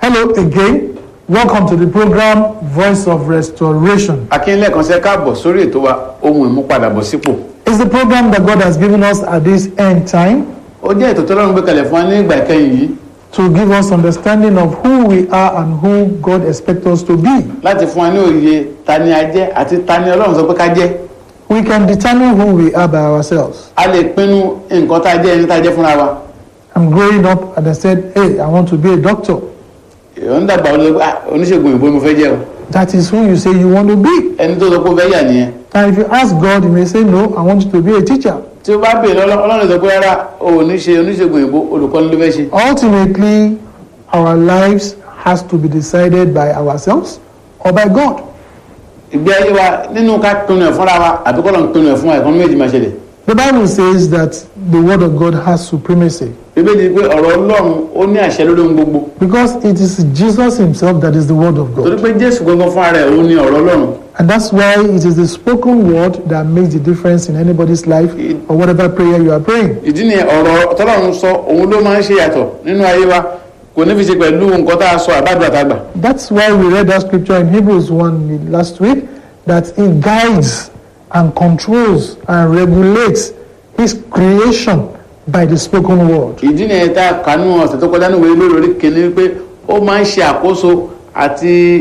Hello again. Welcome to the program Voice of Restoration. akínlẹ̀ kan ṣe káàbọ̀ sórí ètò wa ohun ìmúpadàbọ̀sípò It's the program that God has given us at this end time ó jẹ́ ètò tọ́lọ́run gbé kalẹ̀ fún wa ní ìgbà ìkẹyìn yìí to give us understanding of who we are and who God expects us to be. láti fún wa ní òye ta ni a jẹ́ àti ta ni ọlọ́run sọ pé ká jẹ́ We can determine who we are by ourselves. a lè pinnu nǹkan tá a jẹ́ ẹni tá a jẹ́ fúnra wa I'm growing up and I said, Hey, I want to be a doctor. èèyàn ń dàgbà ó lọ pé "Ah, oníṣègùn òyìnbó ni mo fẹ́ jẹ́ o That is who you say you want to be. ẹni tó sọ pé ó fẹ́ yà nìyẹn And if you ask God, He may say, No, I want you to be a teacher. tí ó bá béèrè Ọlọ́- ọlọ́run sọ pé rárá o ò ní ṣe oníṣègùn òyìnbó olùkọ́ni ló fẹ́ ṣe Ultimately, our lives has to be decided by ourselves or by God. ìgbé ayé wa nínú ká pinnu ẹ̀ fúnra wa àbí kọ́ lọ́n pinnu ẹ̀ fún wa ẹ̀kan méjì máa ṣẹlẹ̀ The Bible says that the Word of God has supremacy bíbélì pé ọ̀rọ̀ ọlọ́run ó ní àṣẹ lórí ohun gbogbo because it is Jesus Himself that is the Word of torí God. pé jésù gangan fúnra rẹ̀ òun ní ọ̀rọ̀ ọlọ́run And that's why it is the spoken word that makes the difference in anybody's life or whatever prayer you are praying. ìdí ni ọ̀rọ̀ tọ́lọ́run sọ òun ló máa ń ṣe yàtọ̀ nínú ayé wa kò ní fi ṣe pẹ̀lú nǹkan tá a sọ àbádùn àtàgbà That's why we read that scripture in Hebrews 1 last week that He guides and controls and regulates His creation by the spoken word. ìdí ni ẹ̀ta kanú ọ̀sẹ̀ tó kọjá níwèé lórí orí kìíní pé ó máa ń ṣe àkóso àti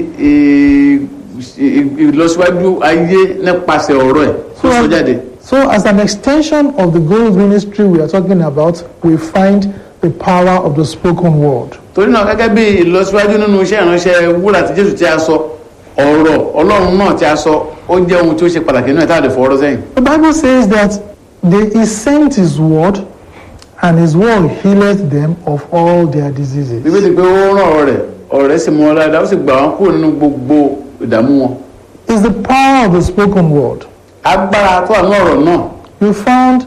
ì- ì- ìlọsíwájú ayé nípasẹ̀ ọ̀rọ̀ ẹ̀ tó sọ jáde So, as an extension of the gold ministry we are talking about, we find the power of the spoken word. torí náà gẹ́gẹ́ bí ìlọsíwájú nínú iṣẹ́ ìránṣẹ́ wúrà tí jésù tí a sọ ọ̀rọ̀ ọlọ́run náà tí a sọ ó jẹ́ ohun tí ó ṣe pàtàkì nínú ẹ̀ tá a lè fọwọ́rọ́ sẹ́yìn The Bible says that they, He sent His word, and His word healeth them of all their diseases. bíbélì pé ó rán ọ̀rọ̀ rẹ̀ ọ̀rọ̀ rẹ̀ sì mú wọn dáadáa ó sì gbà wọn kúrò nínú gbogbo ìdààmú wọn It's the power of the spoken word. agbára tó wà ní ọ̀rọ̀ náà You found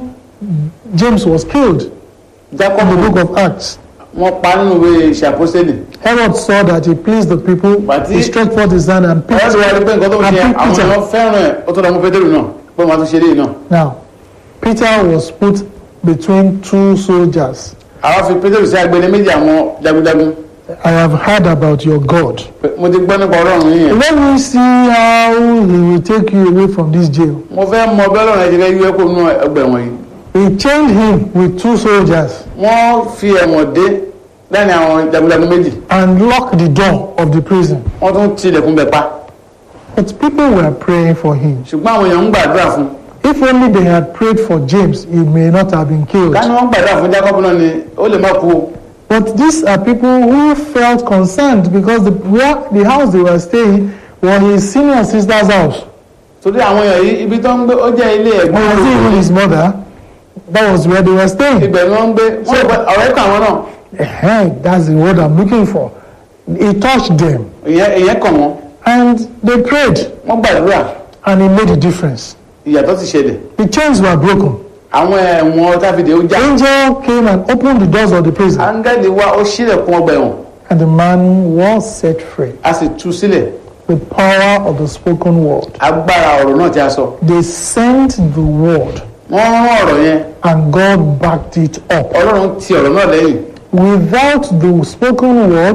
James was killed in jacob the book of Acts. wọn pa nínú ìwé ìṣàpọ́sẹ́lì Herod saw that he pleased the people. But He he- stretched forth his hand and picked, ọ̀rọ̀ ti wá rí pé nǹkan tó ń and ṣe picked àwọn Peter. èèyàn fẹ́ràn ẹ̀ ó tó dàmú pétérù náà pé wọ́n á tún ṣe eléyìí náà Now, Peter was put between two soldiers. àwa fi pétérù sí agbẹni méjì àwọn jagunjagun I have heard about your God. Pé mo ti gbọ́ nípa ọlọ́run yìí yẹn Let me see how he will take you away from this jail. mo fẹ́ mọ bí ọlọ́run ẹ̀ ṣe fẹ́ yú ẹ́ kó nú ẹgbẹ́ wọn yìí He chained him with two soldiers wọ́n fi ẹ̀wọ̀n dé lẹ́ni àwọn jagunjagun méjì and locked the door of the prison. wọ́n tún ti ilẹ̀kùn bẹ̀ pa But people were praying for him. ṣùgbọ́n àwọn èèyàn ń gbàdúrà fún If only they had prayed for James, he may not have been killed. ká ní wọ́n gbàdúrà fún jacob náà ni ó lè má kú o But these are people who felt concerned because the, where, the house they were staying was his senior sister's house. torí àwọn èèyàn yìí ibi tó ń gbé ó jẹ́ ilé ẹ̀gbọ́n Or was it even rẹ̀ his mother? That was where they were staying. ibẹ̀ ni wọ́n ń gbé wọ́n lè pẹ́ ọ̀rẹ́ kan àwọn náà Hey, that's the word I'm looking for. He touched them ìyẹn ìyẹn kàn wọ́n and they prayed wọ́n gbàdúrà and it made a difference. ìyàtọ̀ ti ṣẹlẹ̀ The chains were broken. àwọn ẹ̀wọ̀n táfìdé ó já Angel came and opened the doors of the prison áńgẹ́lì wá ó ṣílẹ̀kùn ọgbà ẹ̀wọ̀n and the man was set free. a sì tú sílẹ̀ The power of the spoken word. agbára ọ̀rọ̀ náà tí a sọ They sent the word wọ́n rán ọ̀rọ̀ yẹn and God backed it up. ọlọ́run ti ọ̀rọ̀ náà lẹ́yìn Without the spoken word,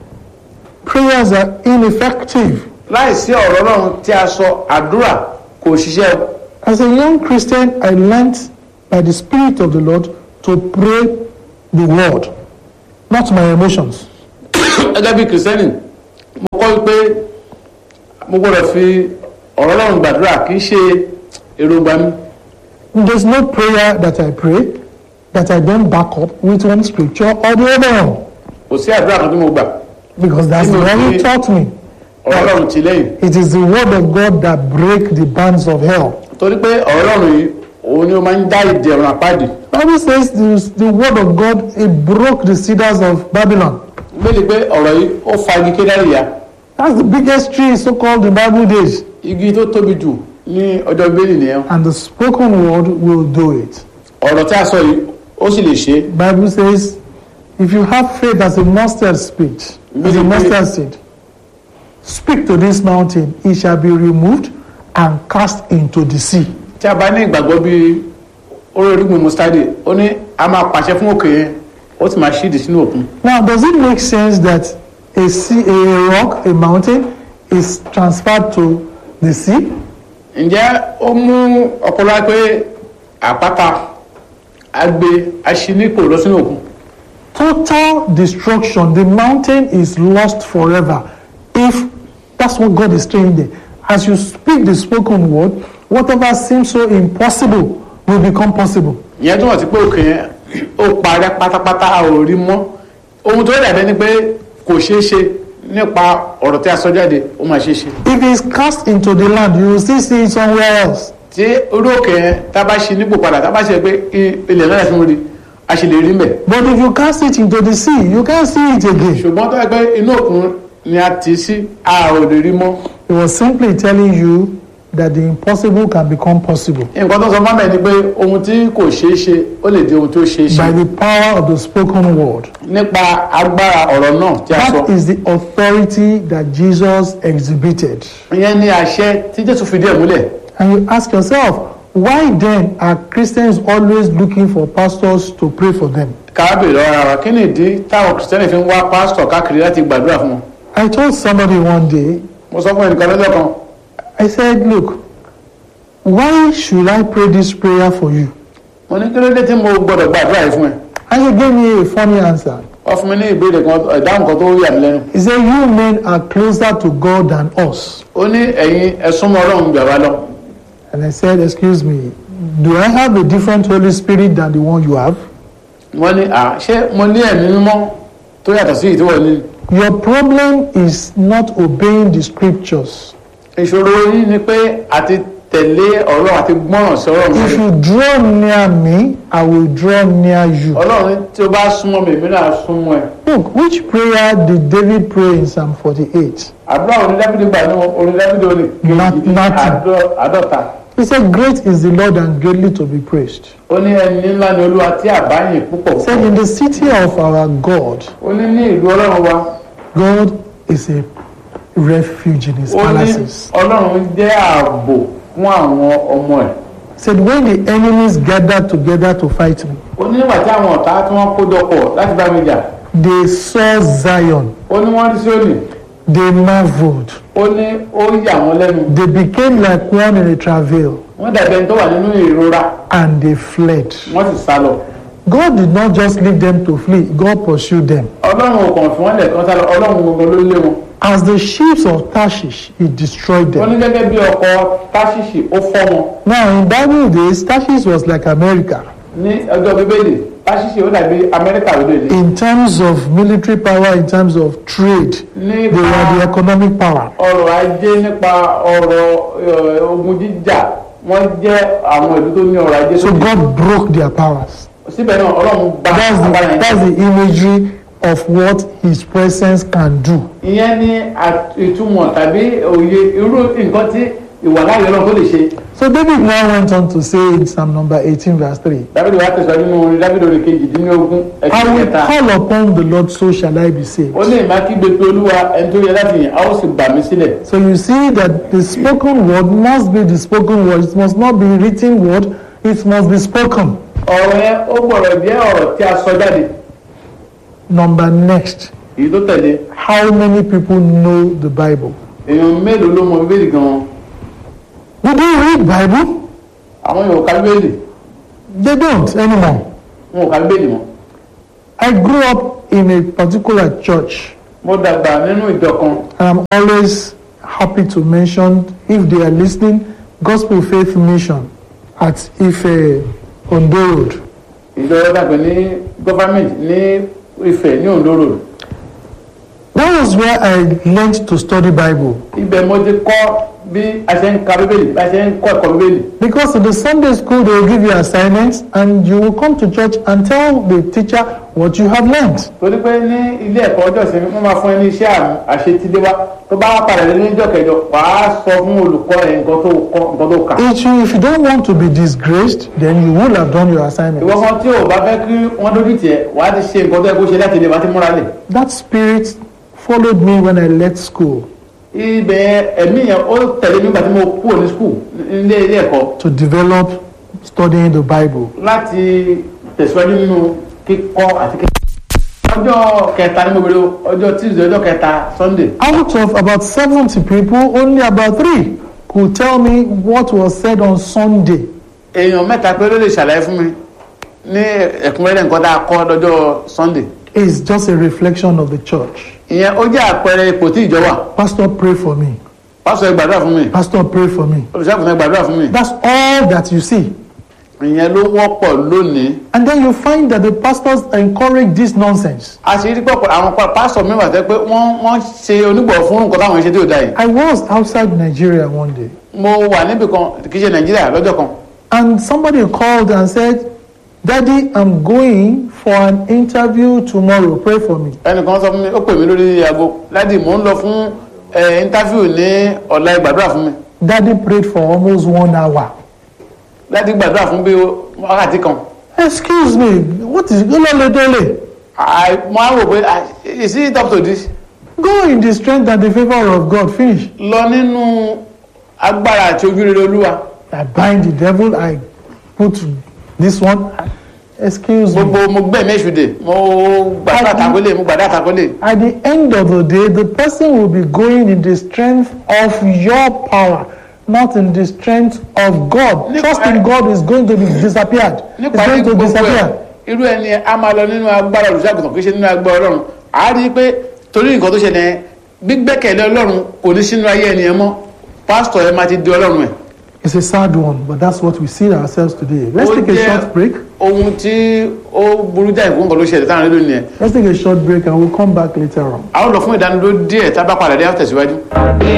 prayers are ineffective. láìsí ọ̀rọ̀ ọlọ́run tí a sọ àdúrà kò ṣiṣẹ́ o. As a young Christian, I learned by the Spirit of the Lord to pray the word, not my emotions. gẹ́gẹ́ bí kìrìsìtẹ́nì mo kọ́ pé mo gbọ́dọ̀ fi ọ̀rọ̀ ọlọ́run gbàdúrà kì í ṣe èròǹgbà mi There's no prayer that I pray that I don't back up with one scripture or the other one, kò sí àdúrà kan tí mo gbà because that's the one He taught me. ọ̀rọ̀ ọlọ́run ti lẹ́yìn It is the word of God that break the bands of hell. torí pé ọ̀rọ̀ ọlọ́run yìí òun ni ó máa ń dá ìdè ọ̀run àpáàdì Bible says the, the word of God it broke the cedars of Babylon. gbélé pé ọ̀rọ̀ yìí ó fa igi kédárì ya That's the biggest tree so-called in Bible days. igi tó tóbi jù ní ọjọ́ bíbélì nìyẹn And the spoken word will do it. ọ̀rọ̀ tí a sọ yìí ó sì lè ṣe é. Bible says, if you have faith as a mustard seed, as a mustard seed, speak to this mountain, it shall be removed and cast into the sea. tí a bá ní ìgbàgbọ́ bí orí orígun mustadi ó ní a máa pàṣẹ fún òkè yẹn ó sì máa ṣídìí sínú òkun Now, does it make sense that a sea, a rock, a mountain is transferred to the sea? ǹjẹ́ ó mú ọpọlọ pé àpáta agbe aṣínípò lọ sínú òkun Total destruction. The mountain is lost forever. If that's what God is saying there. As you speak the spoken word, whatever seems so impossible will become possible. ìyẹn túmọ̀ sí pé òkè yẹn ó parẹ́ pátápátá a ò rí mọ́ ohun tó dàbẹ́ ni pé kò ṣeé ṣe nípa ọ̀rọ̀ tí a sọ jáde ó máa ṣeé ṣe If it's cast into the land, you will still see it somewhere else. tí orí òkè yẹn tá a bá ṣe nípò padà tá a bá ṣe pé i- ilẹ̀ náà fún rí a ṣe lè rí mbẹ̀ But if you cast it into the sea, you can't see it again. ṣùgbọ́n tó yẹ pé inú òkun ni a tì í sí a ò lè rí mọ́ It was simply telling you that the impossible can become possible nǹkan tó sọ fún mi ni pé ohun tí kò ṣeé ṣe ó lè di ohun tó ṣeé ṣe by the power of the spoken word. nípa agbára ọ̀rọ̀ náà tí a sọ That is the authority that Jesus exhibited. ìyẹn ni àṣẹ tí jésù fi díẹ̀ múlẹ̀ And you ask yourself, why then are Christians always looking for pastors to pray for them? káábì lọ́wọ́ ara wa kí ni ìdí táwọn kìrìsìtẹ́nì fi ń wá pásítọ̀ káàkiri láti gbàdúrà fún wọn I told somebody one day, mo sọ fún ẹnìkan lọ́jọ́ kan I said, look, why should I pray this prayer for you? mo ní kí ló dé tí mo gbọ́dọ̀ gbàdúrà yìí fún ẹ And he gave me a funny answer. wọ́n fún mi ní ìbéèrè kan ìdáhùn kan tó yà mí lẹ́nu He said, you men are closer to God than us. ó ní ẹ̀yin ẹ̀sùn mọ́ ọlọ́run gbà wá lọ And I said, excuse me, do I have a different Holy Spirit than the one you have? wọ́n ní à ṣé mo ní ẹ̀mí mímọ́ tó yàtọ̀ sí ìtúwọ̀ ní Your problem is not obeying the scriptures. ìṣòro yìí ni pé àti tẹ̀lé ọ̀rọ̀ àti gbọ́ràn sí ọlọ́run If you draw near me, I will draw near you. ọlọ́run ní tí o bá súnmọ́ mi èmi náà súnmọ́ ẹ Look, which prayer did David pray in Psalm 48? àdúrà orin dábìdì gbà ní orin dábìdì orin kejì Nothing. àádọ́ta He said, Great is the Lord and greatly to be praised. ó ní ẹni ńlá ni olúwa tí àbáyìn púpọ̀ He said, In the city of our God, ó ní ní ìlú ọlọ́run wa God is a refuge in his ó ní palaces. ọlọ́run jẹ́ ààbò fún àwọn ọmọ ẹ̀ He said, When the enemies gathered together to fight me, ó ní nígbà tí àwọn ọ̀tá tí wọ́n kó jọpọ̀ láti bá mi jà they saw Zion, ó ní wọ́n rí Síónì they marveled, ó ní ó yà wọ́n lẹ́nu they became like one in a travail, wọ́n dàbí ẹni tó wà nínú ìrora and they fled. wọ́n sì sá lọ God did not just leave them to flee, God pursued them. ọlọ́run ò kàn fún wọn lẹ́ẹ̀kan sá lọ ọlọ́run gbogbo ló lé wọn As the ships of Tarshish, he destroyed ó ní them. gẹ́gẹ́ bí ọkọ̀ táṣìṣì ó fọ́ wọn Now, in Bible days, Tarshish was like America ní ọjọ́ bíbélì táṣìṣì ó dàbí amẹ́ríkà lóde in terms of military power, in terms of trade. They nípa were the economic power. ọrọ̀ ajé nípa ọrọ̀ eh, ogun jíjà wọ́n jẹ́ àwọn ìlú tó ní ọrọ̀ ajé So tó ní. God broke their powers. síbẹ̀ náà ọlọ́run gba That's the, agbára yẹn that's the imagery of what His presence can do. ìyẹn ní at- ìtumọ̀ tàbí òye irú nǹkan tí ìwàláyé ọlọ́run tó lè ṣe So David now went on to say in Psalm number 18, verse 3, dábìdì wa tẹ̀síwájú nínú orin dábìdì orin kejìdínlógún I ẹ̀sìn will kẹta call upon the Lord, so shall I be saved. ó ní ìmákígbe pé olúwa ẹni tó yẹ láti yìn a ó sì gbà mí sílẹ̀ So you see that the spoken word must be the spoken word. It must not be written word. It must be spoken. ọ̀rọ̀ yẹn ó gbọ́dọ̀ jẹ́ ọ̀rọ̀ tí a sọ jáde Number next, èyí tó tẹ̀lé how many people know the Bible? èèyàn mélòó ló mọ bíbélì gan-an Do they read Bible? àwọn yòó ka bíbélì They don't anymore. wọn ò ka bíbélì mọ́ I grew up in a particular church, mo dàgbà nínú ìjọ kan and I'm always happy to mention, if they are listening, Gospel Faith Mission at Ife Ondo Road. ìjọ dàgbà ní gọ́fàmẹ̀ntì ní Ifẹ̀ ní Ondo Road That was where I learned to study Bible. ibẹ̀ mo ti kọ́ bí a ṣe ń ka bíbélì bí a ṣe ń kọ́ ẹ̀kọ́ bíbélì Because in the Sunday school, they will give you assignments, and you will come to church and tell the teacher what you have learned. torí pé ní ilé ẹ̀kọ́ ọjọ́ ìsinmi wọ́n máa fún ẹ ní iṣẹ́ àmì àṣetíléwá tó bá wá padà lé ní ìjọ kẹjọ wàá sọ fún olùkọ́ ẹ̀ nǹkan tó kọ́ nǹkan tó kà If you, if you don't want to be disgraced, then you will have done your assignment. ìwọ kan tí ò bá fẹ́ kí wọ́n dójú tiẹ̀ wàá ti ṣe nǹkan tó yẹ kó ṣe láti ilé wàá ti múra lẹ̀ That spirit followed me when I left school ibẹ̀ ẹ̀mí yẹn ó tẹ̀lé nígbà tí mo kúrò ní skul nílé ilé ẹ̀kọ́ to develop studying the Bible. láti tẹ̀síwájú nínú kíkọ́ àti kíkọ́ ọjọ́ kẹta ni mo bèrè o ọjọ́ tuesday ọjọ́ kẹta sunday Out of about 70 people, only about three could tell me what was said on Sunday. èèyàn mẹ́ta pé ló lè ṣàlàyé fún mi ní ẹ̀kúnrẹ́rẹ́ nǹkan tá a kọ́ lọ́jọ́ sunday It's just a reflection of the church. ìyẹn ó jẹ́ àpẹẹrẹ ipò tí ìjọ wà Pastor, pray for me. pásítọ̀ ẹ gbàdúrà fún mi Pastor, pray for me. olùṣàkùnrin ẹ gbàdúrà fún mi That's all that you see. ìyẹn ló wọ́pọ̀ lónìí And then you find that the pastors encourage this nonsense. a sì rí pọ̀pọ̀ àwọn pa- pásítọ̀ mi wà tẹ́ pé wọ́n wọ́n ṣe onígbọ̀ fún nǹkan táwọn ṣe tí ò dá yìí I was outside Nigeria one day, mo wà níbì kan kì í ṣe nàìjíríà lọ́jọ́ kan and somebody called and said, Daddy, I'm going for an interview tomorrow. Pray for me. ẹnìkan sọ fún mi ó pè mí lórí aago ládì mò ń lọ fún ẹ íńtáfíù ní ọ̀la ẹ gbàdúrà fún mi Daddy prayed for almost one hour. ládì gbàdúrà fún bí wákàtí kan Excuse me, what is Dole? I- mo á rò pé ah, is it up to this Go in the strength and the favor of God. Finish. lọ nínú agbára àti ojú rere olúwa I bind the devil. I put this one. Excuse me. gbogbo mo gbẹ̀mí èṣùdè mo gbàdúrà takólé mo gbàdúrà takólé At the end of the day, the person will be going in the strength of your power, not in the strength of God. Nípa- Trust in God is going to be disappeared. It's nípa going to gbogbo ẹ̀ disappear. irú ẹni a máa lọ nínú agbára olùṣàgùtàn kì í ṣe nínú agbára ọlọ́run a rí i pé torí nǹkan tó ṣẹlẹ̀ yẹn, gbígbẹ́kẹ̀lé ọlọ́run kò ní sínú ayé ẹni yẹn mọ́ pásítọ̀ ẹ máa ti di ọlọ́run ẹ̀. It's a sad one, but that's what we see ourselves today. Let's Ó take a jẹ́ short break. ohun tí ó burú jáì fún nǹkan tó ṣẹlẹ̀ táwọn nílò nìyẹn. Let's take a short break and we'll come back later on. a ó lọ fún ìdánilójú díẹ̀ tá a bá padà dé á tẹ̀síwájú.